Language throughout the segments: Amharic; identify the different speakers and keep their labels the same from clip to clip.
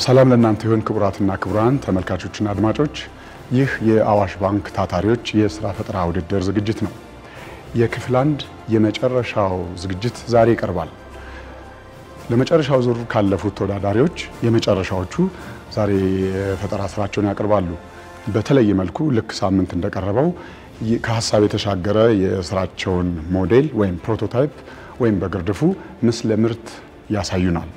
Speaker 1: ሰላም ለእናንተ ይሁን ክቡራትና ክቡራን ተመልካቾችና አድማጮች፣ ይህ የአዋሽ ባንክ ታታሪዎች የስራ ፈጠራ ውድድር ዝግጅት ነው። የክፍል አንድ የመጨረሻው ዝግጅት ዛሬ ይቀርባል። ለመጨረሻው ዙር ካለፉት ተወዳዳሪዎች የመጨረሻዎቹ ዛሬ የፈጠራ ስራቸውን ያቀርባሉ። በተለየ መልኩ ልክ ሳምንት እንደቀረበው ከሀሳብ የተሻገረ የስራቸውን ሞዴል ወይም ፕሮቶታይፕ ወይም በግርድፉ ምስለ ምርት ያሳዩናል።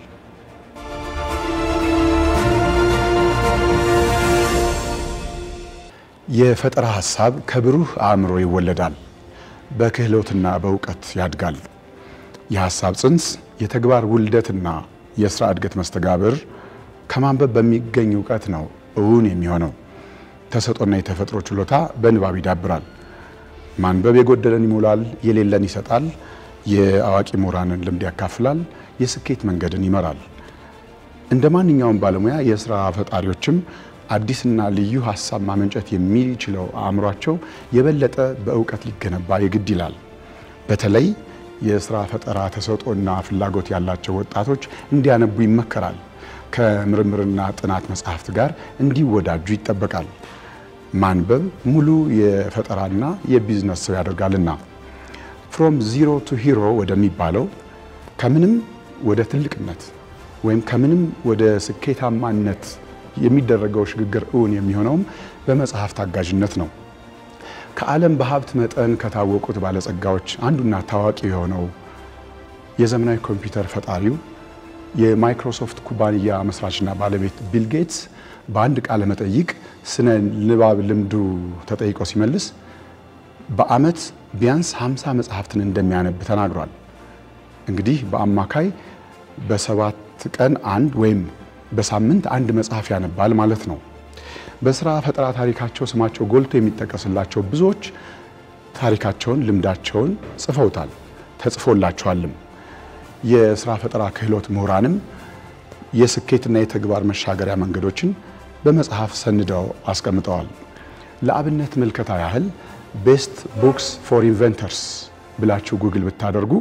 Speaker 1: የፈጠራ ሀሳብ ከብሩህ አእምሮ ይወለዳል፣ በክህሎትና በእውቀት ያድጋል። የሀሳብ ጽንስ፣ የተግባር ውልደትና የስራ እድገት መስተጋብር ከማንበብ በሚገኝ እውቀት ነው እውን የሚሆነው። ተሰጦና የተፈጥሮ ችሎታ በንባብ ይዳብራል። ማንበብ የጎደለን ይሞላል፣ የሌለን ይሰጣል። የአዋቂ ምሁራንን ልምድ ያካፍላል፣ የስኬት መንገድን ይመራል። እንደ ማንኛውም ባለሙያ የስራ ፈጣሪዎችም አዲስና ልዩ ሀሳብ ማመንጨት የሚችለው አእምሯቸው የበለጠ በእውቀት ሊገነባ የግድ ይላል። በተለይ የስራ ፈጠራ ተሰጥኦና ፍላጎት ያላቸው ወጣቶች እንዲያነቡ ይመከራል። ከምርምርና ጥናት መጽሐፍት ጋር እንዲወዳጁ ይጠበቃል። ማንበብ ሙሉ የፈጠራና የቢዝነስ ሰው ያደርጋልና ፍሮም ዚሮ ቱ ሂሮ ወደሚባለው ከምንም ወደ ትልቅነት ወይም ከምንም ወደ ስኬታማነት የሚደረገው ሽግግር እውን የሚሆነውም በመጽሐፍት አጋዥነት ነው። ከዓለም በሀብት መጠን ከታወቁት ባለጸጋዎች አንዱና ታዋቂ የሆነው የዘመናዊ ኮምፒውተር ፈጣሪው የማይክሮሶፍት ኩባንያ መስራችና ባለቤት ቢል ጌትስ በአንድ ቃለ መጠይቅ ስነ ንባብ ልምዱ ተጠይቆ ሲመልስ በዓመት ቢያንስ 50 መጽሐፍትን እንደሚያነብ ተናግሯል። እንግዲህ በአማካይ በሰባት ቀን አንድ ወይም በሳምንት አንድ መጽሐፍ ያነባል ማለት ነው። በስራ ፈጠራ ታሪካቸው ስማቸው ጎልቶ የሚጠቀስላቸው ብዙዎች ታሪካቸውን፣ ልምዳቸውን ጽፈውታል፣ ተጽፎላቸዋልም። የስራ ፈጠራ ክህሎት ምሁራንም የስኬትና የተግባር መሻገሪያ መንገዶችን በመጽሐፍ ሰንደው አስቀምጠዋል። ለአብነት ምልከታ ያህል ቤስት ቡክስ ፎር ኢንቨንተርስ ብላችሁ ጉግል ብታደርጉ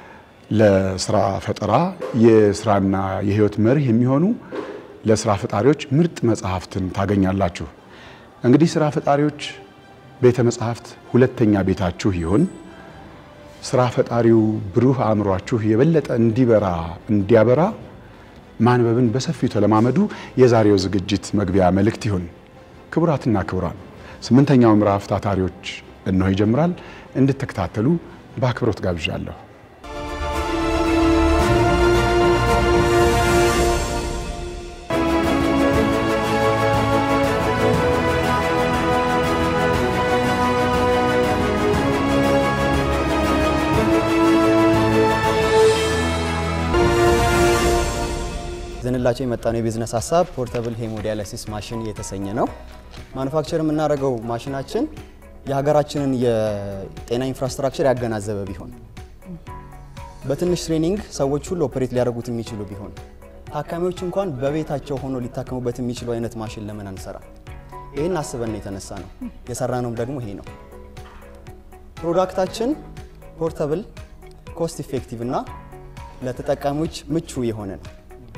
Speaker 1: ለስራ ፈጠራ የስራና የህይወት መርህ የሚሆኑ ለስራ ፈጣሪዎች ምርጥ መጽሐፍትን ታገኛላችሁ። እንግዲህ ስራ ፈጣሪዎች ቤተ መጽሐፍት ሁለተኛ ቤታችሁ ይሁን። ስራ ፈጣሪው ብሩህ አእምሯችሁ የበለጠ እንዲበራ እንዲያበራ ማንበብን በሰፊው ተለማመዱ የዛሬው ዝግጅት መግቢያ መልእክት ይሁን። ክቡራትና ክቡራን ስምንተኛው ምዕራፍ ታታሪዎች እነሆ ይጀምራል። እንድትከታተሉ በአክብሮት ጋብዣለሁ።
Speaker 2: ዘንላቸው የመጣነው የቢዝነስ ሀሳብ ፖርተብል ሄሞዲያላሲስ ማሽን የተሰኘ ነው። ማኑፋክቸር የምናደርገው ማሽናችን የሀገራችንን የጤና ኢንፍራስትራክቸር ያገናዘበ ቢሆን፣ በትንሽ ትሬኒንግ ሰዎች ሁሉ ኦፕሬት ሊያደርጉት የሚችሉ ቢሆን፣ ታካሚዎች እንኳን በቤታቸው ሆኖ ሊታከሙበት የሚችሉ አይነት ማሽን ለምን አንሰራ? ይህን አስበን የተነሳ ነው። የሰራነውም ደግሞ ይሄ ነው። ፕሮዳክታችን ፖርተብል፣ ኮስት ኢፌክቲቭ እና ለተጠቃሚዎች ምቹ የሆነ ነው።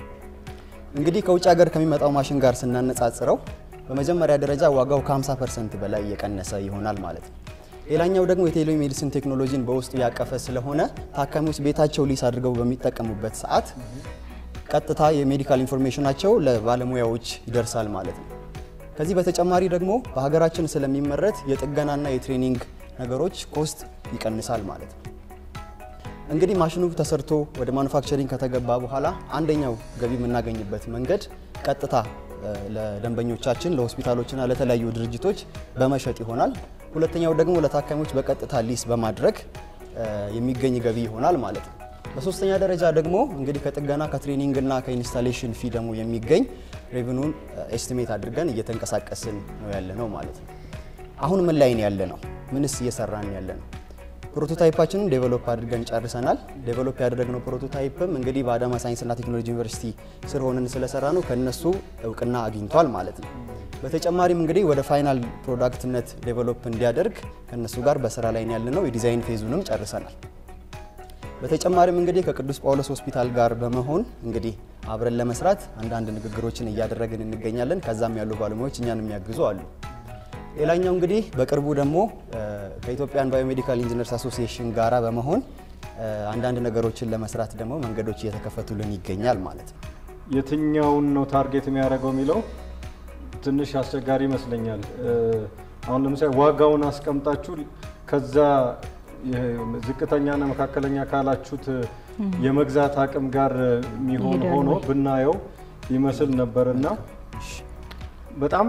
Speaker 2: እንግዲህ ከውጭ ሀገር ከሚመጣው ማሽን ጋር ስናነጻጽረው በመጀመሪያ ደረጃ ዋጋው ከ50 ፐርሰንት በላይ የቀነሰ ይሆናል ማለት ነው። ሌላኛው ደግሞ የቴሌሜዲሲን ቴክኖሎጂን በውስጡ ያቀፈ ስለሆነ ታካሚዎች ቤታቸው ሊስ አድርገው በሚጠቀሙበት ሰዓት ቀጥታ የሜዲካል ኢንፎርሜሽናቸው ለባለሙያዎች ይደርሳል ማለት ነው። ከዚህ በተጨማሪ ደግሞ በሀገራችን ስለሚመረት የጥገናና የትሬኒንግ ነገሮች ኮስት ይቀንሳል ማለት ነው። እንግዲህ ማሽኑ ተሰርቶ ወደ ማኑፋክቸሪንግ ከተገባ በኋላ አንደኛው ገቢ የምናገኝበት መንገድ ቀጥታ ለደንበኞቻችን ለሆስፒታሎችና ለተለያዩ ድርጅቶች በመሸጥ ይሆናል። ሁለተኛው ደግሞ ለታካሚዎች በቀጥታ ሊስ በማድረግ የሚገኝ ገቢ ይሆናል ማለት ነው። በሶስተኛ ደረጃ ደግሞ እንግዲህ ከጥገና ከትሬኒንግና ከኢንስታሌሽን ፊ ደግሞ የሚገኝ ሬቨኑን ኤስቲሜት አድርገን እየተንቀሳቀስን ነው ያለ ነው ማለት ነው። አሁን ምን ላይ ነው ያለ ነው? ምንስ እየሰራን ያለ ነው? ፕሮቶታይፓችንን ዴቨሎፕ አድርገን ጨርሰናል። ዴቨሎፕ ያደረግነው ፕሮቶታይፕም እንግዲህ በአዳማ ሳይንስና ቴክኖሎጂ ዩኒቨርሲቲ ስር ሆነን ስለሰራ ነው ከነሱ እውቅና አግኝቷል ማለት ነው። በተጨማሪም እንግዲህ ወደ ፋይናል ፕሮዳክትነት ዴቨሎፕ እንዲያደርግ ከነሱ ጋር በስራ ላይ ያለ ነው። የዲዛይን ፌዙንም ጨርሰናል። በተጨማሪም እንግዲህ ከቅዱስ ጳውሎስ ሆስፒታል ጋር በመሆን እንግዲህ አብረን ለመስራት አንዳንድ ንግግሮችን እያደረግን እንገኛለን። ከዛም ያሉ ባለሙያዎች እኛን የሚያግዙ አሉ። ሌላኛው እንግዲህ በቅርቡ ደግሞ ከኢትዮጵያን ባዮሜዲካል ኢንጂነርስ አሶሲዬሽን ጋራ በመሆን አንዳንድ ነገሮችን ለመስራት ደግሞ መንገዶች እየተከፈቱልን ይገኛል ማለት ነው።
Speaker 3: የትኛውን ነው ታርጌት የሚያደርገው የሚለው ትንሽ አስቸጋሪ ይመስለኛል። አሁን ለምሳሌ ዋጋውን አስቀምጣችሁ ከዛ ዝቅተኛና መካከለኛ ካላችሁት የመግዛት አቅም ጋር የሚሆን ሆኖ ብናየው ይመስል ነበርና በጣም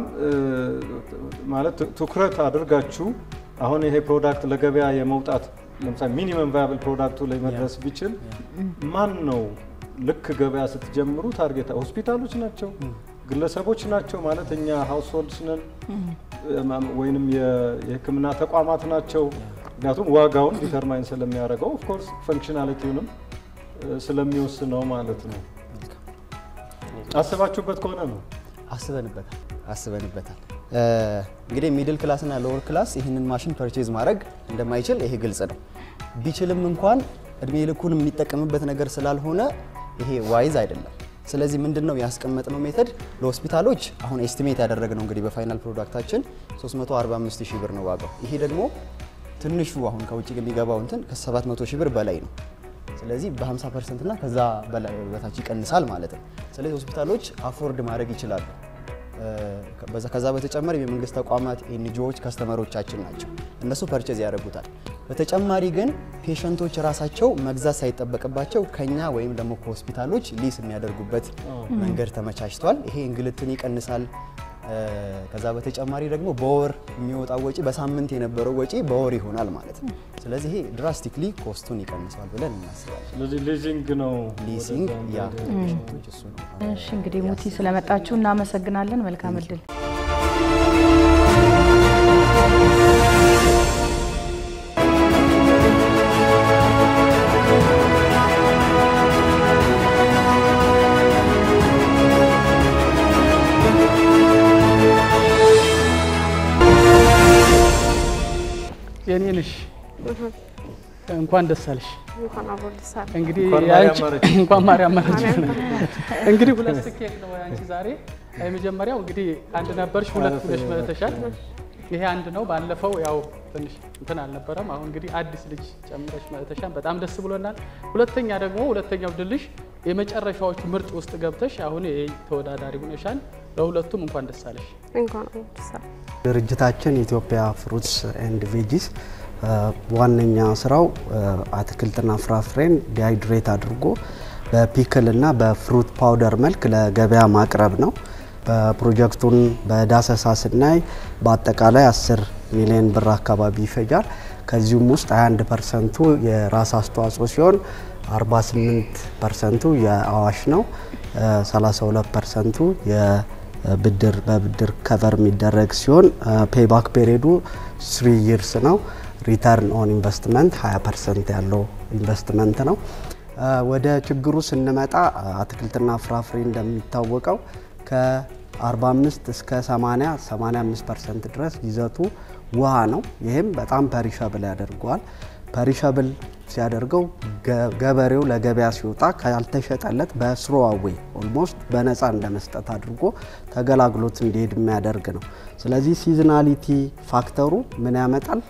Speaker 3: ማለት ትኩረት አድርጋችሁ አሁን ይሄ ፕሮዳክት ለገበያ የመውጣት ለምሳሌ ሚኒመም ቫያብል ፕሮዳክቱ ላይ መድረስ ቢችል ማን ነው ልክ ገበያ ስትጀምሩ ታርጌት ሆስፒታሎች ናቸው፣ ግለሰቦች ናቸው ማለት እኛ ሀውስሆልድስ ነን ወይንም የሕክምና ተቋማት ናቸው። ምክንያቱም ዋጋውን ዲተርማይን ስለሚያደርገው ኦፍኮርስ ፈንክሽናሊቲውንም ስለሚወስነው ማለት ነው። አስባችሁበት ከሆነ ነው
Speaker 2: አስበንበታል አስበንበታል። እንግዲህ ሚድል ክላስ እና ሎወር ክላስ ይህንን ማሽን ፐርቼዝ ማድረግ እንደማይችል ይሄ ግልጽ ነው። ቢችልም እንኳን እድሜ ልኩን የሚጠቀምበት ነገር ስላልሆነ ይሄ ዋይዝ አይደለም። ስለዚህ ምንድን ነው ያስቀመጥነው ሜተድ ለሆስፒታሎች አሁን ኤስቲሜት ያደረግነው እንግዲህ በፋይናል ፕሮዳክታችን 345 ሺህ ብር ነው ዋጋው። ይሄ ደግሞ ትንሹ አሁን ከውጭ የሚገባው እንትን ከ700 ሺህ ብር በላይ ነው። ስለዚህ በ50 ፐርሰንት እና ከዛ በላይ በታች ይቀንሳል ማለት ነው። ስለዚህ ሆስፒታሎች አፎርድ ማድረግ ይችላሉ። ከዛ በተጨማሪ የመንግስት ተቋማት ኤንጂኦዎች ከስተመሮቻችን ናቸው። እነሱ ፐርቼዝ ያደርጉታል። በተጨማሪ ግን ፔሸንቶች ራሳቸው መግዛት ሳይጠበቅባቸው ከኛ ወይም ደግሞ ከሆስፒታሎች ሊስ የሚያደርጉበት መንገድ ተመቻችቷል። ይሄ እንግልትን ይቀንሳል። ከዛ በተጨማሪ ደግሞ በወር የሚወጣው ወጪ በሳምንት የነበረው ወጪ በወር ይሆናል ማለት ነው። ስለዚህ ይሄ ድራስቲክሊ ኮስቱን ይቀንሰዋል ብለን እናስባለን።
Speaker 3: ስለዚህ ሊዚንግ ነው
Speaker 2: ሊሲንግ ያ ፔሸንቶች እሱ ነው።
Speaker 4: እሺ እንግዲህ ሙቲ ስለመጣችሁ እናመሰግናለን። መልካም እድል።
Speaker 5: የኔ ነሽ እንኳን ደስ አለሽ።
Speaker 6: እንኳን አብሮ ደስ አለ።
Speaker 5: እንግዲህ
Speaker 3: እንኳን
Speaker 5: ያንቺ-
Speaker 3: ማርያም ማረች።
Speaker 5: እንኳን ማርያም ማረች። እንግዲህ ሁለት ስኬት ነው ያንቺ ዛሬ። የመጀመሪያው እንግዲህ አንድ ነበርሽ፣ ሁለት ብለሽ መተሻል። ይሄ አንድ ነው። ባለፈው ያው ትንሽ እንትን አልነበረም። አሁን እንግዲህ አዲስ ልጅ ጨምረሽ መተሻል። በጣም ደስ ብሎናል። ሁለተኛ ደግሞ ሁለተኛው ድልሽ የመጨረሻዎቹ ምርጥ ውስጥ ገብተሽ አሁን ይሄ ተወዳዳሪ ሆነሻል። ለሁለቱም እንኳን ደስ አለሽ።
Speaker 6: እንኳን አብሮ ደስ አለ።
Speaker 7: ድርጅታችን ኢትዮጵያ ፍሩትስ ኤንድ ቬጂስ ዋነኛ ስራው አትክልትና ፍራፍሬን ዲሃይድሬት አድርጎ በፒክል እና በፍሩት ፓውደር መልክ ለገበያ ማቅረብ ነው። በፕሮጀክቱን በዳሰሳ ስናይ በአጠቃላይ 10 ሚሊዮን ብር አካባቢ ይፈጃል። ከዚሁም ውስጥ 21 ፐርሰንቱ የራስ አስተዋጽኦ ሲሆን 48 ፐርሰንቱ የአዋሽ ነው። 32 ፐርሰንቱ የብድር በብድር ከቨር የሚደረግ ሲሆን ፔይባክ ፔሪዱ ስሪ ይርስ ነው። ሪተርን ኦን ኢንቨስትመንት 20 ፐርሰንት ያለው ኢንቨስትመንት ነው። ወደ ችግሩ ስንመጣ አትክልትና ፍራፍሬ እንደሚታወቀው ከ45 እስከ 80 85 ፐርሰንት ድረስ ይዘቱ ውሃ ነው። ይህም በጣም ፐሪሸብል ያደርገዋል። ፐሪሸብል ሲያደርገው ገበሬው ለገበያ ሲወጣ ካልተሸጠለት በስሮዋዌ ኦልሞስት በነፃ እንደመስጠት አድርጎ ተገላግሎት እንዲሄድ የሚያደርግ ነው። ስለዚህ ሲዝናሊቲ ፋክተሩ ምን ያመጣል?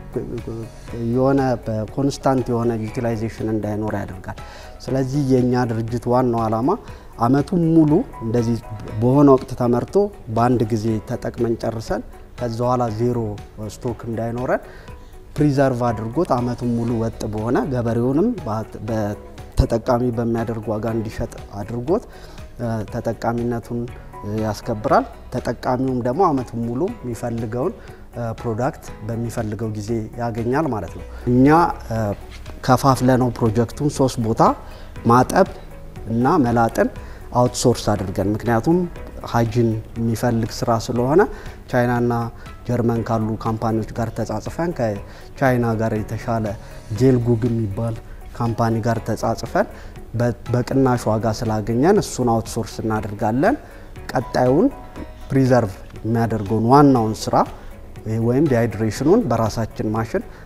Speaker 7: የሆነ በኮንስታንት የሆነ ዩቲላይዜሽን እንዳይኖር ያደርጋል። ስለዚህ የእኛ ድርጅት ዋናው ዓላማ አመቱን ሙሉ እንደዚህ በሆነ ወቅት ተመርቶ በአንድ ጊዜ ተጠቅመን ጨርሰን ከዛ በኋላ ዜሮ ስቶክ እንዳይኖረን ፕሪዘርቭ አድርጎት አመቱን ሙሉ ወጥ በሆነ ገበሬውንም ተጠቃሚ በሚያደርግ ዋጋ እንዲሸጥ አድርጎት ተጠቃሚነቱን ያስከብራል። ተጠቃሚውም ደግሞ አመቱን ሙሉ የሚፈልገውን ፕሮዳክት በሚፈልገው ጊዜ ያገኛል ማለት ነው። እኛ ከፋፍለ ነው ፕሮጀክቱን ሶስት ቦታ ማጠብ እና መላጥን አውትሶርስ አድርገን ምክንያቱም ሀይጂን የሚፈልግ ስራ ስለሆነ ቻይናና ጀርመን ካሉ ካምፓኒዎች ጋር ተጻጽፈን ከቻይና ጋር የተሻለ ጄል ጉግ የሚባል ካምፓኒ ጋር ተጻጽፈን በቅናሽ ዋጋ ስላገኘን እሱን አውትሶርስ እናደርጋለን። ቀጣዩን ፕሪዘርቭ የሚያደርገውን ዋናውን ስራ ወይም ዲሃይድሬሽኑን በራሳችን ማሽን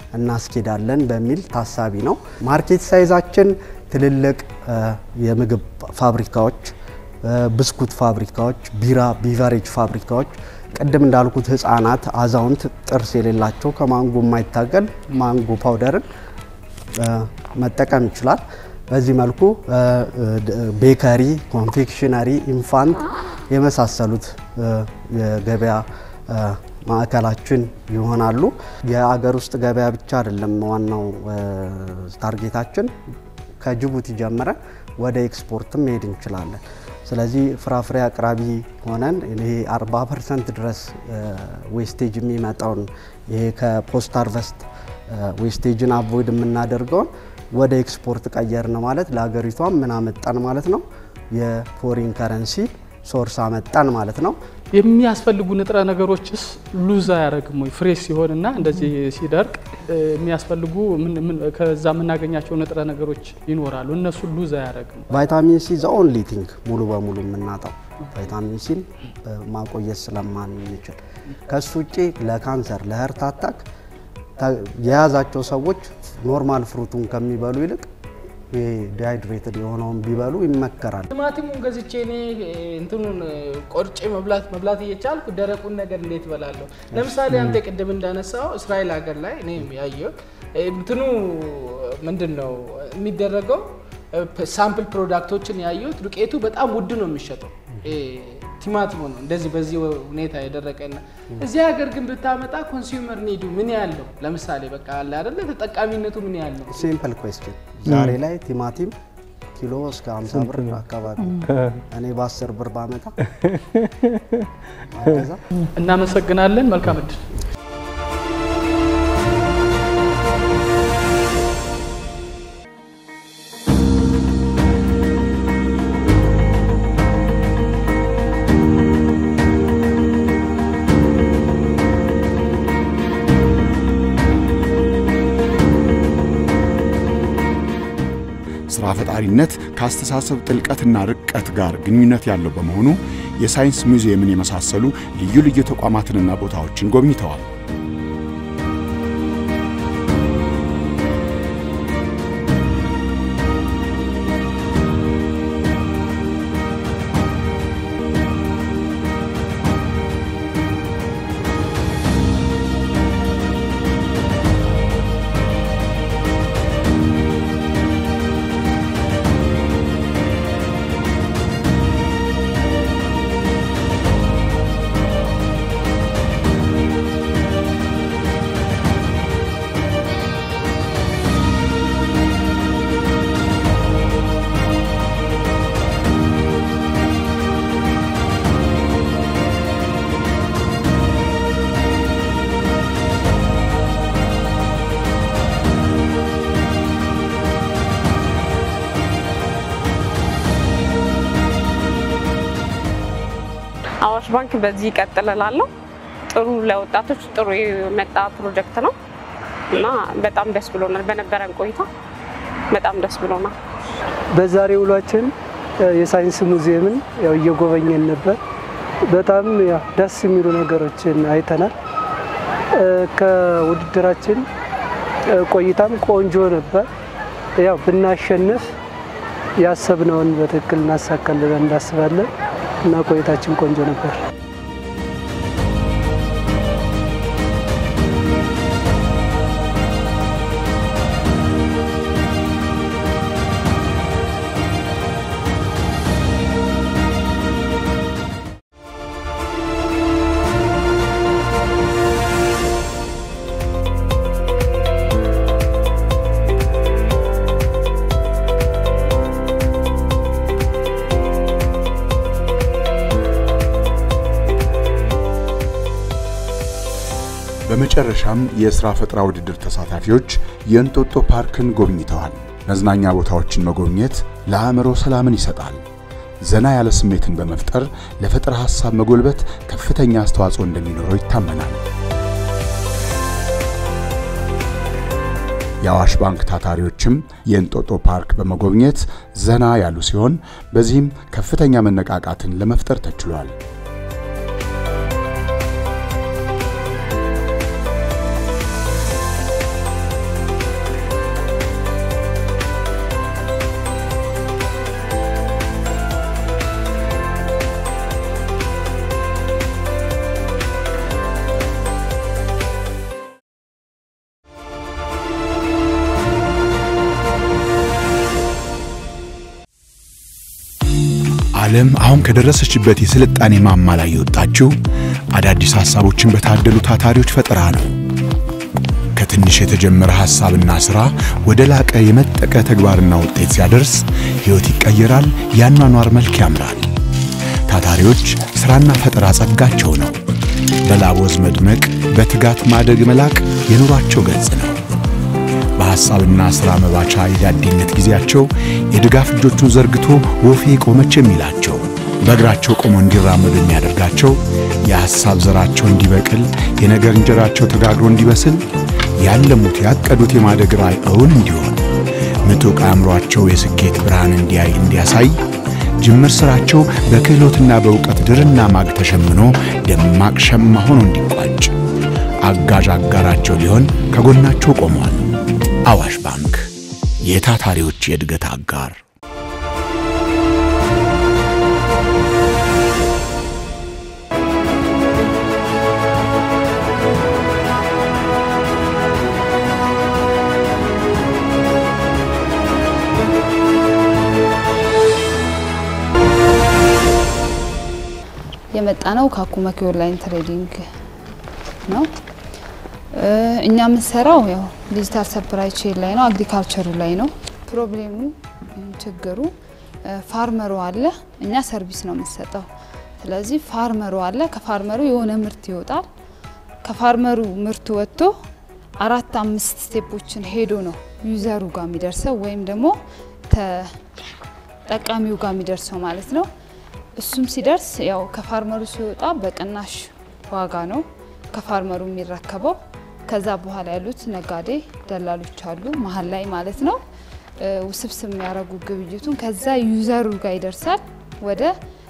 Speaker 7: እናስኬዳለን በሚል ታሳቢ ነው። ማርኬት ሳይዛችን ትልልቅ የምግብ ፋብሪካዎች፣ ብስኩት ፋብሪካዎች፣ ቢራ ቢቨሬጅ ፋብሪካዎች ቅድም እንዳልኩት ህጻናት፣ አዛውንት ጥርስ የሌላቸው ከማንጎ የማይታገል ማንጎ ፓውደርን መጠቀም ይችላል። በዚህ መልኩ ቤከሪ፣ ኮንፌክሽነሪ፣ ኢንፋንት የመሳሰሉት የገበያ ማዕከላችን ይሆናሉ። የአገር ውስጥ ገበያ ብቻ አይደለም ዋናው ታርጌታችን። ከጅቡቲ ጀምረን ወደ ኤክስፖርትም መሄድ እንችላለን። ስለዚህ ፍራፍሬ አቅራቢ ሆነን ይሄ 40 ፐርሰንት ድረስ ዌስቴጅ የሚመጣውን ይሄ ከፖስት ሃርቨስት ዌስቴጅን አቮይድ የምናደርገውን ወደ ኤክስፖርት ቀየርን ማለት ለሀገሪቷም ምን አመጣን ማለት ነው? የፎሪን ከረንሲ ሶርስ አመጣን ማለት ነው።
Speaker 5: የሚያስፈልጉ ንጥረ ነገሮችስ ሉዝ አያደርግም ወይ? ፍሬሽ ሲሆንና እንደዚህ ሲደርቅ የሚያስፈልጉ ከዛ የምናገኛቸው ንጥረ ነገሮች ይኖራሉ። እነሱ ሉዝ አያደርግም?
Speaker 7: ቫይታሚን ሲ ዘ ኦንሊ ቲንግ ሙሉ በሙሉ የምናጣው ቫይታሚን ሲን ማቆየት ስለማንችል ከሱ ውጭ ለካንሰር ለህርት አታክ የያዛቸው ሰዎች ኖርማል ፍሩቱን ከሚበሉ ይልቅ ዲሃይድሬትድ የሆነውን ቢበሉ ይመከራል።
Speaker 8: ቲማቲሙን ገዝቼ እኔ እንትኑን ቆርጬ መብላት መብላት እየቻልኩ ደረቁን ነገር እንዴት እበላለሁ? ለምሳሌ አንተ ቅድም እንዳነሳው እስራኤል ሀገር ላይ እኔ ያየው እንትኑ ምንድን ነው የሚደረገው ሳምፕል ፕሮዳክቶችን ያየሁት ዱቄቱ በጣም ውድ ነው የሚሸጠው ቲማቲሙ ነው እንደዚህ በዚህ ሁኔታ የደረቀና እዚህ ሀገር ግን ብታመጣ ኮንሱመር ኒዱ ምን ያህል ነው? ለምሳሌ በቃ አለ አይደለ ተጠቃሚነቱ ምን ያህል ነው?
Speaker 7: ሲምፕል ኩዌስችን ዛሬ ላይ ቲማቲም ኪሎ እስከ 50 ብር አካባቢ እኔ በ10 ብር ባመጣ አገዛ።
Speaker 5: እናመሰግናለን። መልካም እድል።
Speaker 1: ስራ ፈጣሪነት ከአስተሳሰብ ጥልቀትና ርቀት ጋር ግንኙነት ያለው በመሆኑ የሳይንስ ሙዚየምን የመሳሰሉ ልዩ ልዩ ተቋማትንና ቦታዎችን ጎብኝተዋል።
Speaker 6: አዋሽ ባንክ በዚህ ይቀጥል እላለሁ። ጥሩ ለወጣቶች ጥሩ የመጣ ፕሮጀክት ነው እና በጣም ደስ ብሎናል። በነበረን ቆይታ በጣም ደስ ብሎናል።
Speaker 9: በዛሬ ውሏችን የሳይንስ ሙዚየምን ያው እየጎበኘን ነበር። በጣም ያው ደስ የሚሉ ነገሮችን አይተናል። ከውድድራችን ቆይታም ቆንጆ ነበር። ያው ብናሸንፍ ያሰብነውን በትክክል እናሳካለን እንዳስባለን እና ቆይታችን ቆንጆ ነበር።
Speaker 1: በመጨረሻም የሥራ ፈጠራ ውድድር ተሳታፊዎች የእንጦጦ ፓርክን ጎብኝተዋል። መዝናኛ ቦታዎችን መጎብኘት ለአእምሮ ሰላምን ይሰጣል። ዘና ያለ ስሜትን በመፍጠር ለፈጠራ ሐሳብ መጎልበት ከፍተኛ አስተዋጽኦ እንደሚኖረው ይታመናል። የአዋሽ ባንክ ታታሪዎችም የእንጦጦ ፓርክ በመጎብኘት ዘና ያሉ ሲሆን በዚህም ከፍተኛ መነቃቃትን ለመፍጠር ተችሏል። ዓለም አሁን ከደረሰችበት የስልጣኔ ማማ ላይ የወጣችው አዳዲስ ሐሳቦችን በታደሉ ታታሪዎች ፈጠራ ነው። ከትንሽ የተጀመረ ሐሳብና ሥራ ወደ ላቀ የመጠቀ ተግባርና ውጤት ሲያደርስ ሕይወት ይቀየራል፣ የአኗኗር መልክ ያምራል። ታታሪዎች ሥራና ፈጠራ ጸጋቸው ነው። በላቦዝ መድመቅ፣ በትጋት ማደግ መላቅ የኑሯቸው ገጽ ነው። በሐሳብና ሥራ መባቻ የዳዴነት ጊዜያቸው የድጋፍ እጆቹን ዘርግቶ ወፌ ቆመች የሚላቸው በእግራቸው ቆመው እንዲራመዱ የሚያደርጋቸው የሐሳብ ዘራቸው እንዲበቅል የነገር እንጀራቸው ተጋግሮ እንዲበስል ያለሙት ያቀዱት የማደግ ራዕይ እውን እንዲሆን ምጡቅ አእምሯቸው የስኬት ብርሃን እንዲያይ እንዲያሳይ ጅምር ሥራቸው በክህሎትና በእውቀት ድርና ማግ ተሸምኖ ደማቅ ሸማ ሆኖ እንዲቋጭ አጋዥ አጋራቸው ሊሆን ከጎናቸው ቆሟል። አዋሽ ባንክ የታታሪዎች የእድገት አጋር።
Speaker 10: የመጣ ነው ከአኩመኪ ኦንላይን ትሬዲንግ ነው። እኛ የምንሰራው ያው ዲጂታል ሰፕላይ ቼን ላይ ነው፣ አግሪካልቸሩ ላይ ነው። ፕሮብሌሙ ችግሩ ፋርመሩ አለ፣ እኛ ሰርቪስ ነው የምንሰጠው። ስለዚህ ፋርመሩ አለ፣ ከፋርመሩ የሆነ ምርት ይወጣል። ከፋርመሩ ምርቱ ወጥቶ አራት አምስት ስቴፖችን ሄዶ ነው ዩዘሩ ጋር የሚደርሰው ወይም ደግሞ ተጠቃሚው ጋር የሚደርሰው ማለት ነው። እሱም ሲደርስ ያው ከፋርመሩ ሲወጣ በቅናሽ ዋጋ ነው ከፋርመሩ የሚረከበው። ከዛ በኋላ ያሉት ነጋዴ ደላሎች አሉ መሀል ላይ ማለት ነው። ውስብስብ የሚያደርጉ ግብይቱን ከዛ ዩዘሩ ጋር ይደርሳል። ወደ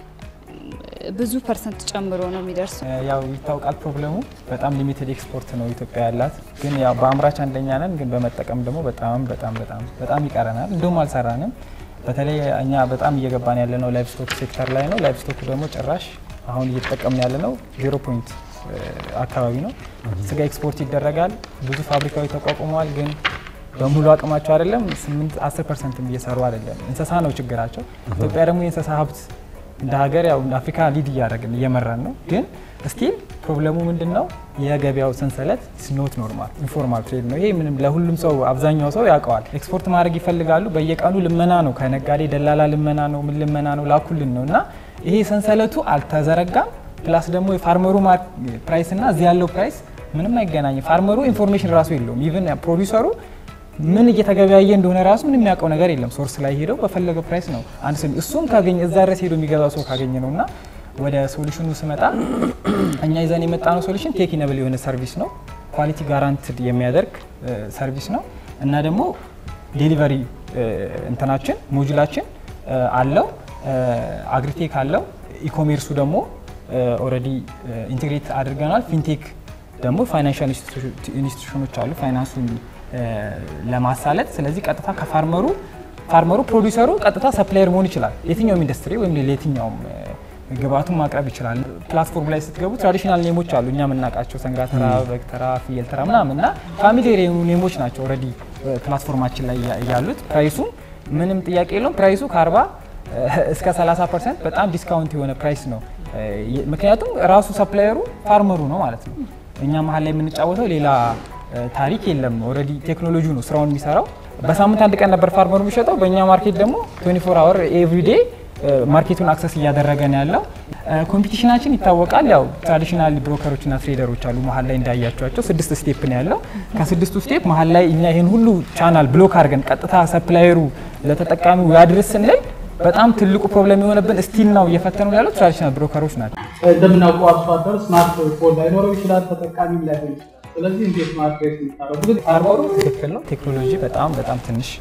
Speaker 10: ብዙ ፐርሰንት ጨምሮ ነው የሚደርሰው።
Speaker 11: ያው ይታወቃል ፕሮብለሙ በጣም ሊሚትድ ኤክስፖርት ነው ኢትዮጵያ ያላት። ግን ያው በአምራች አንደኛ ነን፣ ግን በመጠቀም ደግሞ በጣም በጣም በጣም በጣም ይቀረናል። እንዲሁም አልሰራንም። በተለይ እኛ በጣም እየገባን ያለ ነው ላይቭ ስቶክ ሴክተር ላይ ነው። ላይቭ ስቶክ ደግሞ ጭራሽ አሁን እየተጠቀምን ያለ ነው ዜሮ ፖይንት አካባቢ ነው። ስጋ ኤክስፖርት ይደረጋል። ብዙ ፋብሪካዎች ተቋቁመዋል። ግን በሙሉ አቅማቸው አይደለም። 8 10 ፐርሰንትም እየሰሩ አይደለም። እንስሳ ነው ችግራቸው። ኢትዮጵያ ደግሞ የእንስሳ ሀብት እንደ ሀገር ያው አፍሪካ ሊድ እያደረግን እየመራን ነው። ግን ስቲል ፕሮብለሙ ምንድን ነው? የገበያው ሰንሰለት ስኖት ኖርማል ኢንፎርማል ትሬድ ነው። ይሄ ምንም ለሁሉም ሰው አብዛኛው ሰው ያውቀዋል። ኤክስፖርት ማድረግ ይፈልጋሉ። በየቀኑ ልመና ነው፣ ከነጋዴ ደላላ ልመና ነው፣ ምን ልመና ነው፣ ላኩልን ነው እና ይሄ ሰንሰለቱ አልተዘረጋም። ፕላስ ደግሞ የፋርመሩ ፕራይስ እና እዚህ ያለው ፕራይስ ምንም አይገናኝም። ፋርመሩ ኢንፎርሜሽን ራሱ የለውም። ኢቨን ፕሮዲውሰሩ ምን እየተገበያየ እንደሆነ ራሱ ምን የሚያውቀው ነገር የለም። ሶርስ ላይ ሄደው በፈለገው ፕራይስ ነው አንድ ሰው እሱም ካገኘ እዛ ድረስ ሄዶ የሚገዛ ሰው ካገኘ ነው እና ወደ ሶሉሽኑ ስመጣ እኛ ይዘን የመጣ ነው ሶሉሽን ቴክ ኢነብል የሆነ ሰርቪስ ነው። ኳሊቲ ጋራንትድ የሚያደርግ ሰርቪስ ነው እና ደግሞ ዴሊቨሪ እንትናችን ሞጁላችን አለው አግሪቴክ አለው። ኢኮሜርሱ ደግሞ ኦልሬዲ ኢንቴግሬት አድርገናል። ፊንቴክ ደግሞ ፋይናንሻል ኢንስቲቱሽኖች አሉ ፋይናንሱን ለማሳለጥ ስለዚህ ቀጥታ ከፋርመሩ ፋርመሩ ፕሮዲውሰሩ ቀጥታ ሰፕላየር መሆን ይችላል። የትኛውም ኢንዱስትሪ ወይም ለየትኛውም ግብአቱን ማቅረብ ይችላል። ፕላትፎርም ላይ ስትገቡ ትራዲሽናል ኔሞች አሉ እኛ የምናውቃቸው ሰንጋተራ፣ በግተራ፣ ፍየል ተራ ምናምን እና ፋሚሊየር የሆኑ ኔሞች ናቸው ኦልሬዲ ፕላትፎርማችን ላይ ያሉት። ፕራይሱ ምንም ጥያቄ የለውም። ፕራይሱ ከ40 እስከ 30 ፐርሰንት በጣም ዲስካውንት የሆነ ፕራይስ ነው። ምክንያቱም ራሱ ሰፕላየሩ ፋርመሩ ነው ማለት ነው። እኛ መሀል ላይ የምንጫወተው ሌላ ታሪክ የለም። ኦልሬዲ ቴክኖሎጂ ነው ስራውን የሚሰራው። በሳምንት አንድ ቀን ነበር ፋርመሩ የሚሸጠው። በእኛ ማርኬት ደግሞ 24 አወር ኤቭሪዴ ማርኬቱን አክሰስ እያደረገ ነው ያለው። ኮምፒቲሽናችን ይታወቃል። ያው ትራዲሽናል ብሮከሮችና ትሬደሮች አሉ መሀል ላይ እንዳያቸዋቸው ስድስት ስቴፕ ነው ያለው። ከስድስቱ ስቴፕ መሀል ላይ እኛ ይህን ሁሉ ቻናል ብሎክ አድርገን ቀጥታ ሰፕላየሩ ለተጠቃሚው ያድርስ ስንል በጣም ትልቁ ፕሮብለም የሆነብን ስቲል ነው እየፈተኑ ያለው ትራዲሽናል ብሮከሮች ናቸው።
Speaker 5: እንደምናውቀው አርሶ አደር ስማርት ፎን ላይኖረው ይችላል፣ ተጠቃሚም ላይሆን ይችላል። ስለዚህ እንዴት ማድረግ የሚታረጉት
Speaker 11: ፋርመሩ ትክክል ነው። ቴክኖሎጂ በጣም በጣም ትንሽ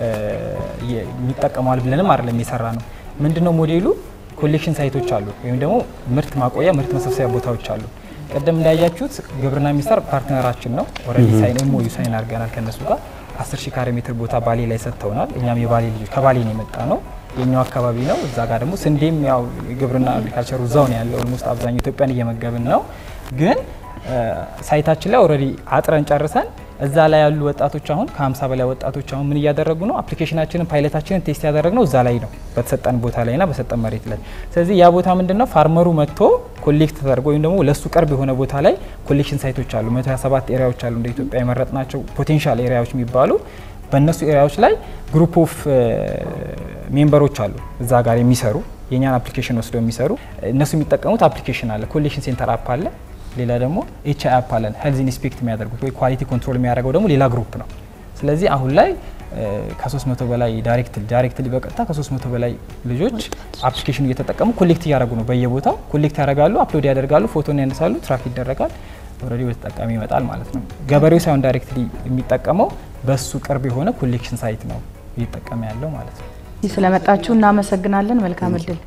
Speaker 11: የሚጠቀመዋል ብለንም አይደለም የሰራ ነው። ምንድነው ሞዴሉ? ኮሌክሽን ሳይቶች አሉ፣ ወይም ደግሞ ምርት ማቆያ ምርት መሰብሰቢያ ቦታዎች አሉ። ቀደም እንዳያችሁት ግብርና ሚኒስቴር ፓርትነራችን ነው። ኦልሬዲ ሳይን ኤምኦዩ ሳይን አድርገናል ከነሱ ጋር 10 ሺህ ካሬ ሜትር ቦታ ባሌ ላይ ሰጥተውናል። እኛም የባሌ ልጆች ከባሌ ነው የመጣ ነው የኛው አካባቢ ነው። እዛ ጋር ደግሞ ስንዴም ያው ግብርና አግሪካልቸሩ እዛው ነው ያለው። ኦልሞስት አብዛኛው ኢትዮጵያን እየመገብን ነው። ግን ሳይታችን ላይ ኦልሬዲ አጥረን ጨርሰን እዛ ላይ ያሉ ወጣቶች አሁን ከ50 በላይ ወጣቶች አሁን ምን እያደረጉ ነው? አፕሊኬሽናችንን ፓይለታችንን ቴስት ያደረግነው እዛ ላይ ነው፣ በተሰጠን ቦታ ላይና በሰጠን መሬት ላይ። ስለዚህ ያ ቦታ ምንድነው ፋርመሩ መጥቶ ኮሌክት ተደርጎ ወይም ደግሞ ለሱ ቅርብ የሆነ ቦታ ላይ ኮሌክሽን ሳይቶች አሉ። 127 ኤሪያዎች አሉ እንደ ኢትዮጵያ የመረጥናቸው ፖቴንሻል ኤሪያዎች የሚባሉ በእነሱ ኤሪያዎች ላይ ግሩፕ ኦፍ ሜምበሮች አሉ እዛ ጋር የሚሰሩ የእኛን አፕሊኬሽን ወስደው የሚሰሩ እነሱ የሚጠቀሙት አፕሊኬሽን አለ፣ ኮሌክሽን ሴንተር አፕ አለ፣ ሌላ ደግሞ ኤች አይ አፕ አለን። ሄልዝ ኢንስፔክት የሚያደርጉት ወይ ኳሊቲ ኮንትሮል የሚያደርገው ደግሞ ሌላ ግሩፕ ነው። ስለዚህ አሁን ላይ ከ300 በላይ ዳይሬክት ዳይሬክትሊ በቀጥታ ከ300 በላይ ልጆች አፕሊኬሽኑ እየተጠቀሙ ኮሌክት እያደረጉ ነው። በየቦታው ኮሌክት ያደርጋሉ፣ አፕሎድ ያደርጋሉ፣ ፎቶን ያነሳሉ፣ ትራክ ይደረጋል፣ ኦልሬዲ ወደ ተጠቃሚ ይመጣል ማለት ነው። ገበሬው ሳይሆን ዳይሬክትሊ የሚጠቀመው በሱ ቅርብ የሆነ ኮሌክሽን ሳይት ነው እየጠቀመ ያለው ማለት ነው።
Speaker 4: ስለመጣችሁ እናመሰግናለን። መልካም እድል።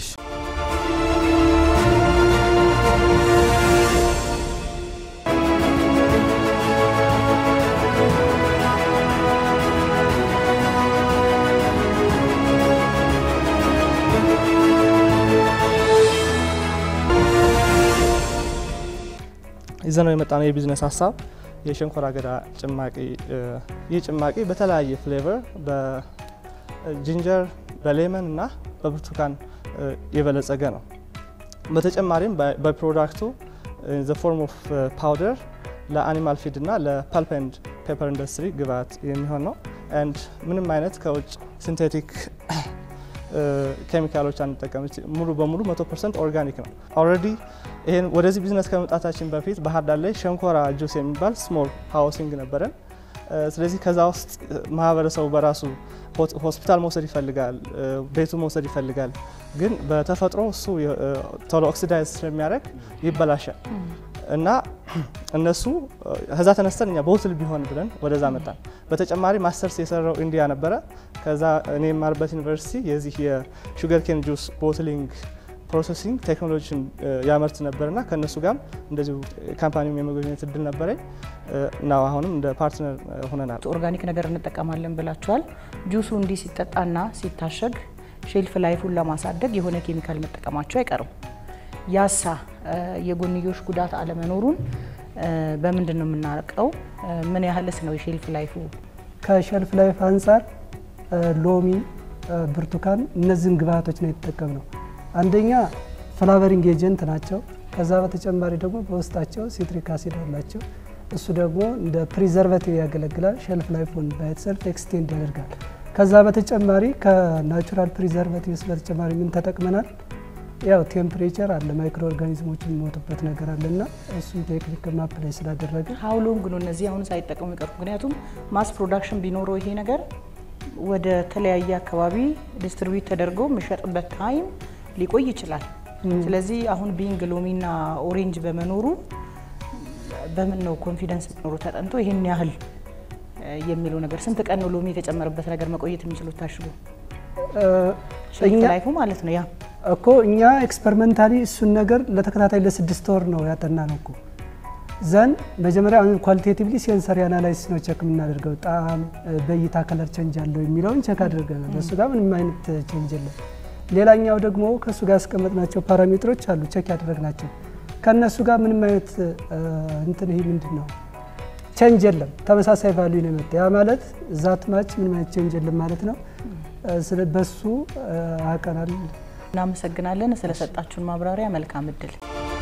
Speaker 12: ይዘነው የመጣነው የቢዝነስ ሀሳብ የሸንኮራ አገዳ ጭማቂ። ይህ ጭማቂ በተለያየ ፍሌቨር በጂንጀር በሌመን እና በብርቱካን የበለጸገ ነው። በተጨማሪም በፕሮዳክቱ ዘ ፎርም ኦፍ ፓውደር ለአኒማል ፊድ እና ለፐልፕ ኤንድ ፔፐር ኢንዱስትሪ ግብአት የሚሆን ነው። ኤንድ ምንም አይነት ከውጭ ሲንቴቲክ ኬሚካሎች አንጠቀም። ሙሉ በሙሉ 100 ፐርሰንት ኦርጋኒክ ነው። ኦልሬዲ ይሄን ወደዚህ ቢዝነስ ከመምጣታችን በፊት ባህር ዳር ላይ ሸንኮራ ጁስ የሚባል ስሞል ሃውሲንግ ነበረን። ስለዚህ ከዛ ውስጥ ማህበረሰቡ በራሱ ሆስፒታል መውሰድ ይፈልጋል፣ ቤቱ መውሰድ ይፈልጋል። ግን በተፈጥሮ እሱ ቶሎ ኦክሲዳይዝ ስለሚያደርግ ይበላሻል እና እነሱ ከዛ ተነስተን እኛ ቦትል ቢሆን ብለን ወደዛ መጣን። በተጨማሪ ማስተርስ የሰራው ኢንዲያ ነበረ። ከዛ እኔ የማርበት ዩኒቨርሲቲ የዚህ የሹገር ኬን ጁስ ቦትሊንግ ፕሮሰሲንግ ቴክኖሎጂን ያመርት ነበርና ከእነሱ ጋርም እንደዚሁ ካምፓኒውም የመጎብኘት እድል ነበረኝ እና አሁንም እንደ ፓርትነር ሆነናል።
Speaker 4: ኦርጋኒክ ነገር እንጠቀማለን ብላችኋል። ጁሱ እንዲህ ሲጠጣና ሲታሸግ ሼልፍ ላይፉን ለማሳደግ የሆነ ኬሚካል መጠቀማቸው አይቀርም። ያሳ የጎንዮሽ ጉዳት አለመኖሩን በምንድን ነው የምናውቀው? ምን ያህልስ ነው የሼልፍ ላይፉ?
Speaker 9: ከሸልፍ ላይፍ አንጻር ሎሚ፣ ብርቱካን እነዚህን ግብአቶች ነው የተጠቀምነው። አንደኛ ፍላቨሪንግ ኤጀንት ናቸው። ከዛ በተጨማሪ ደግሞ በውስጣቸው ሲትሪክ አሲድ አላቸው። እሱ ደግሞ እንደ ፕሪዘርቫቲቭ ያገለግላል። ሸልፍ ላይፉን ባይትሰልፍ ኤክስቴንድ ያደርጋል። ከዛ በተጨማሪ ከናቹራል ፕሪዘርቫቲቭስ በተጨማሪ ምን ተጠቅመናል? ያው ቴምፕሬቸር አለ፣ ማይክሮ ኦርጋኒዝሞች የሚሞቱበት ነገር አለ እና እሱም ቴክኒክ ማፕ ላይ ስላደረገ
Speaker 4: ሀው ሎንግ ነው እነዚህ አሁን ሳይጠቀሙ ይቀሩ። ምክንያቱም ማስ ፕሮዳክሽን ቢኖረው ይሄ ነገር ወደ ተለያየ አካባቢ ዲስትሪቢዩት ተደርጎ የሚሸጥበት ታይም ሊቆይ ይችላል። ስለዚህ አሁን ቢንግ ሎሚና ኦሬንጅ በመኖሩ በምን ነው ኮንፊደንስ መኖሩ ተጠንቶ ይሄን ያህል የሚለው ነገር ስንት ቀን ነው ሎሚ የተጨመረበት ነገር መቆየት የሚችሉት ታሽጎ ላይፉ ማለት ነው ያ
Speaker 9: እኮ እኛ ኤክስፐሪመንታሊ እሱን ነገር ለተከታታይ ለስድስት ወር ነው ያጠና ነው እኮ ዘን መጀመሪያ ኳሊቴቲቭሊ ሴንሰሪ አናላይሲስ ነው ቸክ የምናደርገው። ጣዕም፣ በእይታ ከለር ቸንጅ አለው የሚለውን ቸክ አድርገናል። እሱ ጋር ምንም አይነት ቸንጅ የለም። ሌላኛው ደግሞ ከእሱ ጋር ያስቀመጥናቸው ፓራሜትሮች አሉ ቸክ ያደረግናቸው። ከእነሱ ጋር ምንም አይነት እንትን ይሄ ምንድን ነው ቸንጅ የለም። ተመሳሳይ ቫልዩ ነው የመጣ ያ ማለት ዛት ማች ምንም አይነት ቸንጅ የለም ማለት ነው። በሱ አቀናል።
Speaker 4: እናመሰግናለን ስለሰጣችሁን ማብራሪያ። መልካም እድል።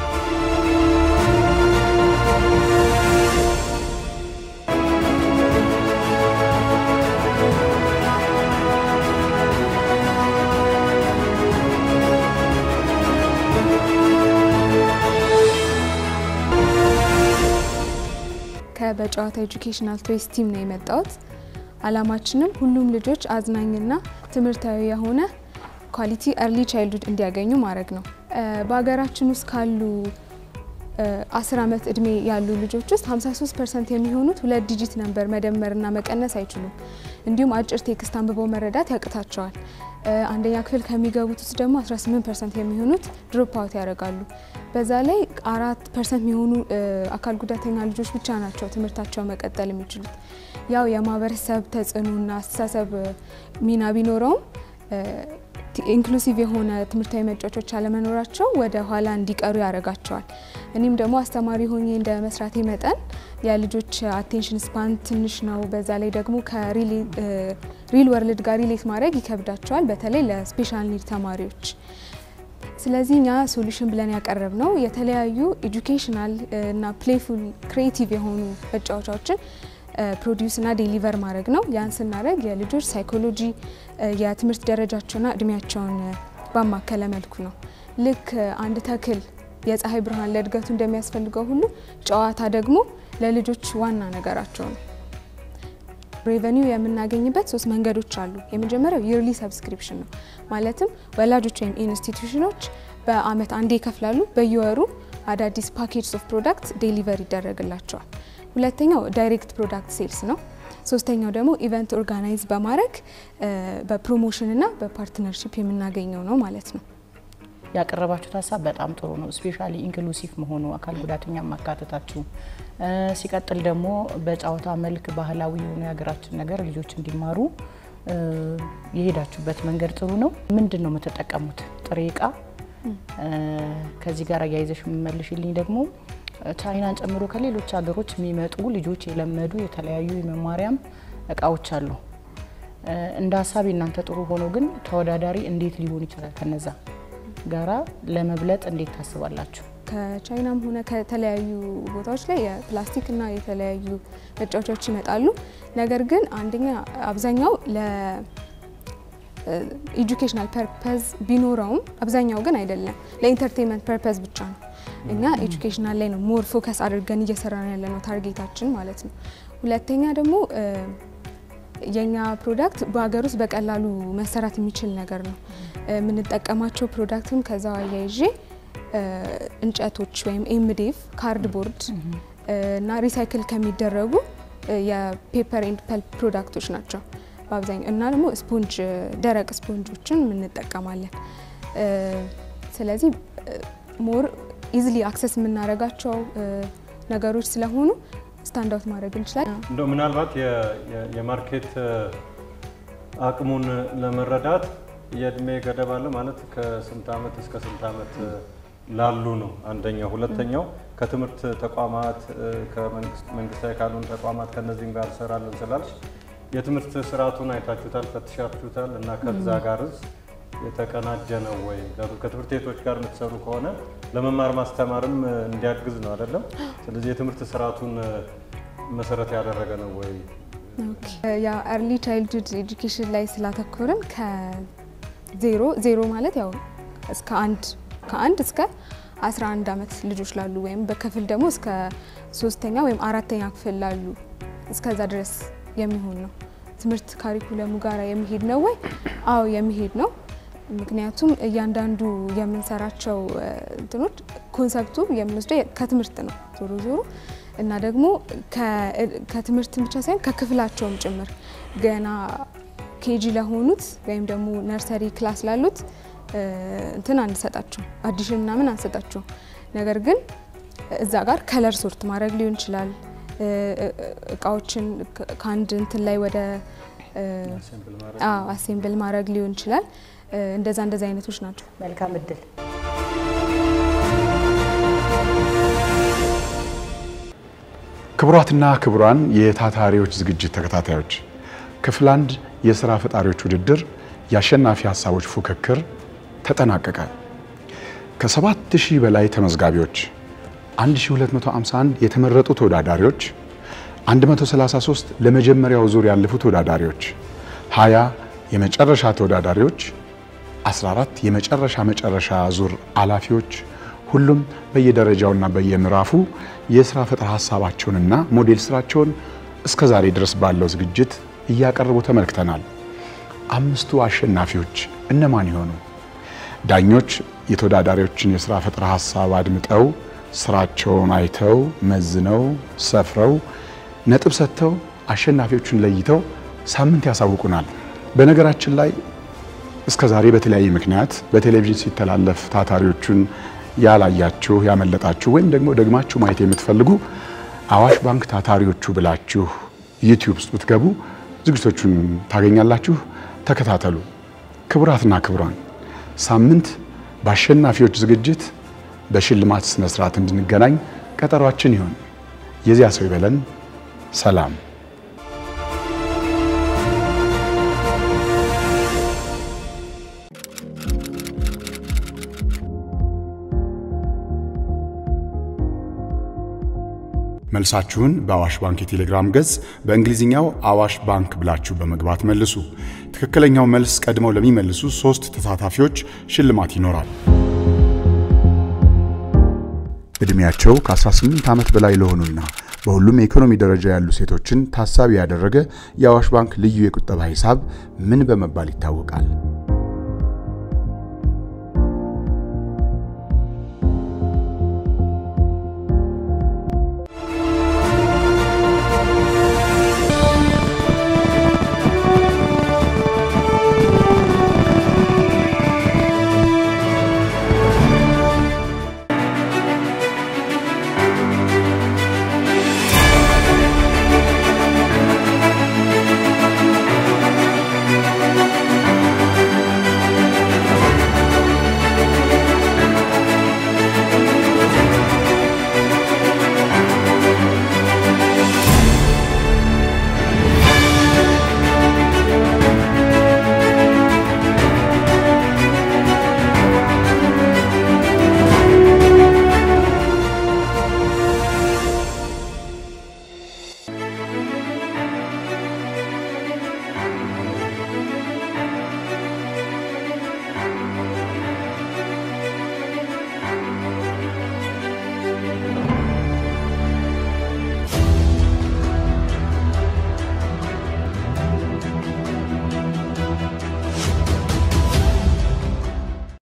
Speaker 13: ከበጨዋታ ኤጁኬሽናል ትሬስ ቲም ነው የመጣሁት። አላማችንም ሁሉም ልጆች አዝናኝና ትምህርታዊ የሆነ ኳሊቲ ኤርሊ ቻይልድሁድ እንዲያገኙ ማድረግ ነው። በሀገራችን ውስጥ ካሉ አስር ዓመት እድሜ ያሉ ልጆች ውስጥ 53 ፐርሰንት የሚሆኑት ሁለት ዲጂት ነንበር መደመርና መቀነስ አይችሉም። እንዲሁም አጭር ቴክስት አንብበው መረዳት ያቅታቸዋል። አንደኛ ክፍል ከሚገቡት ውስጥ ደግሞ 18 ፐርሰንት የሚሆኑት ድሮፕ አውት ያደርጋሉ። በዛ ላይ አራት ፐርሰንት የሚሆኑ አካል ጉዳተኛ ልጆች ብቻ ናቸው ትምህርታቸው መቀጠል የሚችሉት። ያው የማህበረሰብ ተጽዕኖና አስተሳሰብ ሚና ቢኖረውም ኢንክሉሲቭ የሆነ ትምህርታዊ መጫወቾች አለመኖራቸው ወደ ኋላ እንዲቀሩ ያደርጋቸዋል። እኔም ደግሞ አስተማሪ ሆኜ እንደ መስራቴ መጠን የልጆች አቴንሽን ስፓን ትንሽ ነው። በዛ ላይ ደግሞ ከሪል ወርልድ ጋር ሪሌት ማድረግ ይከብዳቸዋል፣ በተለይ ለስፔሻል ኒድ ተማሪዎች። ስለዚህ እኛ ሶሉሽን ብለን ያቀረብ ነው የተለያዩ ኤጁኬሽናል እና ፕሌይፉል ክሬቲቭ የሆኑ መጫወቻዎችን ፕሮዲውስ እና ዴሊቨር ማድረግ ነው። ያን ስናደርግ የልጆች ሳይኮሎጂ የትምህርት ደረጃቸውና እድሜያቸውን ባማከለ መልኩ ነው። ልክ አንድ ተክል የፀሐይ ብርሃን ለእድገቱ እንደሚያስፈልገው ሁሉ ጨዋታ ደግሞ ለልጆች ዋና ነገራቸው ነው። ሬቨኒው የምናገኝበት ሶስት መንገዶች አሉ። የመጀመሪያው ይርሊ ሰብስክሪፕሽን ነው። ማለትም ወላጆች ወይም ኢንስቲትዩሽኖች በአመት አንዴ ይከፍላሉ። በየወሩ አዳዲስ ፓኬጅ ኦፍ ፕሮዳክት ዴሊቨር ይደረግላቸዋል። ሁለተኛው ዳይሬክት ፕሮዳክት ሴልስ ነው። ሶስተኛው ደግሞ ኢቨንት ኦርጋናይዝ በማድረግ በፕሮሞሽን እና በፓርትነርሽፕ የምናገኘው ነው ማለት ነው።
Speaker 4: ያቀረባችሁት ሀሳብ በጣም ጥሩ ነው። ስፔሻሊ ኢንክሉሲቭ መሆኑ አካል ጉዳተኛ ማካተታችሁ፣ ሲቀጥል ደግሞ በጨዋታ መልክ ባህላዊ የሆኑ የሀገራችን ነገር ልጆች እንዲማሩ የሄዳችሁበት መንገድ ጥሩ ነው። ምንድን ነው የምትጠቀሙት ጥሬ እቃ? ከዚህ ጋር አያይዘሽ የምመልሽልኝ ደግሞ ቻይናን ጨምሮ ከሌሎች ሀገሮች የሚመጡ ልጆች የለመዱ የተለያዩ የመማሪያም እቃዎች አሉ። እንደ ሀሳብ እናንተ ጥሩ ሆኖ ግን ተወዳዳሪ እንዴት ሊሆን ይችላል? ከነዛ ጋራ ለመብለጥ እንዴት ታስባላችሁ?
Speaker 13: ከቻይናም ሆነ ከተለያዩ ቦታዎች ላይ የፕላስቲክ እና የተለያዩ መጫወቻዎች ይመጣሉ። ነገር ግን አንደኛ አብዛኛው ለኤጁኬሽናል ፐርፐዝ ቢኖረውም አብዛኛው ግን አይደለም፣ ለኢንተርቴንመንት ፐርፐዝ ብቻ ነው። እኛ ኤጁኬሽናል ላይ ነው ሞር ፎከስ አድርገን እየሰራን ያለ ነው ታርጌታችን ማለት ነው። ሁለተኛ ደግሞ የኛ ፕሮዳክት በሀገር ውስጥ በቀላሉ መሰራት የሚችል ነገር ነው። የምንጠቀማቸው ፕሮዳክትም ከዛው አያይዤ እንጨቶች ወይም ኤምዴፍ ካርድቦርድ እና ሪሳይክል ከሚደረጉ የፔፐር ኤንድ ፐልፕ ፕሮዳክቶች ናቸው በአብዛኛው እና ደግሞ ስፖንጅ ደረቅ ስፖንጆችን እንጠቀማለን። ስለዚህ ሞር ኢዝሊ አክሰስ የምናደርጋቸው ነገሮች ስለሆኑ ስታንድ አውት ማድረግ እንችላለን።
Speaker 3: እንደው ምናልባት የማርኬት አቅሙን ለመረዳት የእድሜ ገደብ አለ ማለት ከስንት ዓመት እስከ ስንት ዓመት ላሉ ነው አንደኛው። ሁለተኛው ከትምህርት ተቋማት ከመንግስታዊ ካልሆኑ ተቋማት ከነዚህም ጋር እሰራለን ስላልሽ የትምህርት ስርዓቱን አይታችሁታል፣ ፈትሻችሁታል እና ከዛ ጋርስ የተቀናጀ ነው ወይ? ከትምህርት ቤቶች ጋር የምትሰሩ ከሆነ ለመማር ማስተማርም እንዲያግዝ ነው አይደለም? ስለዚህ የትምህርት ስርዓቱን መሰረት ያደረገ ነው ወይ?
Speaker 13: ያ ኤርሊ ቻይልድሁድ ኤጁኬሽን ላይ ስላተኮርን ከዜሮ ዜሮ ማለት ያው እስከ አንድ ከአንድ እስከ 11 ዓመት ልጆች ላሉ ወይም በክፍል ደግሞ እስከ ሶስተኛ ወይም አራተኛ ክፍል ላሉ እስከዛ ድረስ የሚሆን ነው። ትምህርት ካሪኩለሙ ጋር የሚሄድ ነው ወይ? አዎ የሚሄድ ነው። ምክንያቱም እያንዳንዱ የምንሰራቸው እንትኖች ኮንሰፕቱ የምንወስደው ከትምህርት ነው ዞሮ ዞሮ እና ደግሞ ከትምህርት ብቻ ሳይሆን ከክፍላቸውም ጭምር ገና ኬጂ ለሆኑት ወይም ደግሞ ነርሰሪ ክላስ ላሉት እንትን አንሰጣቸው አዲሽን ምናምን አንሰጣቸው። ነገር ግን እዛ ጋር ከለር ሶርት ማድረግ ሊሆን ይችላል። እቃዎችን ከአንድ እንትን ላይ ወደ አሴምብል ማድረግ ሊሆን ይችላል። እንደዛ እንደዛ አይነቶች ናቸው።
Speaker 4: መልካም እድል።
Speaker 1: ክቡራትና ክቡራን የታታሪዎች ዝግጅት ተከታታዮች ክፍል አንድ የስራ ፈጣሪዎች ውድድር የአሸናፊ ሀሳቦች ፉክክር ተጠናቀቀ። ከ7000 በላይ ተመዝጋቢዎች፣ 1251 የተመረጡ ተወዳዳሪዎች፣ 133 ለመጀመሪያው ዙር ያለፉ ተወዳዳሪዎች፣ 20 የመጨረሻ ተወዳዳሪዎች፣ 14 የመጨረሻ መጨረሻ ዙር አላፊዎች ሁሉም በየደረጃውና በየምዕራፉ የስራ ፈጠራ ሀሳባቸውንና ሞዴል ስራቸውን እስከ ዛሬ ድረስ ባለው ዝግጅት እያቀረቡ ተመልክተናል። አምስቱ አሸናፊዎች እነማን ይሆኑ? ዳኞች የተወዳዳሪዎችን የስራ ፈጠራ ሀሳብ አድምጠው ስራቸውን አይተው መዝነው ሰፍረው ነጥብ ሰጥተው አሸናፊዎቹን ለይተው ሳምንት ያሳውቁናል። በነገራችን ላይ እስከ ዛሬ በተለያየ ምክንያት በቴሌቪዥን ሲተላለፍ ታታሪዎቹን ያላያችሁ ያመለጣችሁ ወይም ደግሞ ደግማችሁ ማየት የምትፈልጉ አዋሽ ባንክ ታታሪዎቹ ብላችሁ ዩቲዩብ ውስጥ ብትገቡ ዝግጅቶቹን ታገኛላችሁ። ተከታተሉ። ክቡራትና ክቡራን ሳምንት በአሸናፊዎች ዝግጅት በሽልማት ስነ ስርዓት እንድንገናኝ ቀጠሯችን ይሁን። የዚያ ሰው ይበለን። ሰላም። መልሳችሁን በአዋሽ ባንክ የቴሌግራም ገጽ በእንግሊዝኛው አዋሽ ባንክ ብላችሁ በመግባት መልሱ። ትክክለኛው መልስ ቀድመው ለሚመልሱ ሶስት ተሳታፊዎች ሽልማት ይኖራል። ዕድሜያቸው ከ18 ዓመት በላይ ለሆኑና በሁሉም የኢኮኖሚ ደረጃ ያሉ ሴቶችን ታሳቢ ያደረገ የአዋሽ ባንክ ልዩ የቁጠባ ሂሳብ ምን በመባል ይታወቃል?